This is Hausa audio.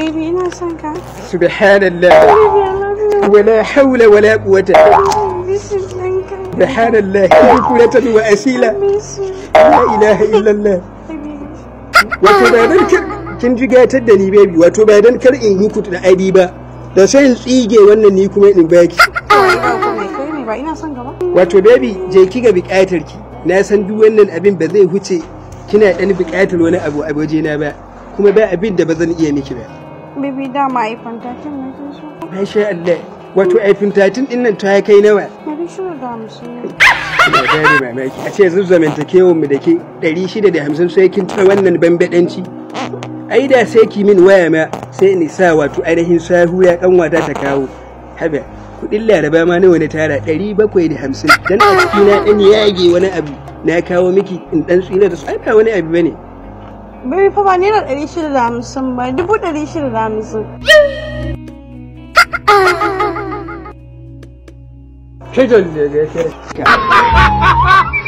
Baby ina son ka. subhanallah Baby I love you. wala hawla wala quwwata Miss you ɗinka. subhanallah kulatan wa asila Miss you. la ilaha illallah Baby. wato ba dan kar kin ji gatar da ni baby wato ba dan kar in yi kutu da adi ba da sai in tsige wannan ni kuma in baki Ai ba ku mai kai ne ba ina son ka ba. wato baby je ki ga bukatar ki na san duk wannan abin ba zai huce kina dan bukatar wani abu a wajena ba kuma ba abin da ba zan iya miki ba Baby dama ai fantakin na ke so. masha Allah wato aifin tatin din nan ta kai nawa Dari shida da hamsin. ina gane mamaki a ce zan zamantakewar mu da ke 650 sai kin ta wannan bambadanci ai da sai ki min waya ma sai in sa wato ainihin sahu ya kanwata ta kawo haba kudin laraba ma nawa na tara 750 dan a ciki na dan yage wani abu na kawo miki in dan tsira da su ai ba wani abu bane Baby fa ba naira ɗari shida da hamsin ba dubu ɗari shida da hamsin. Kai da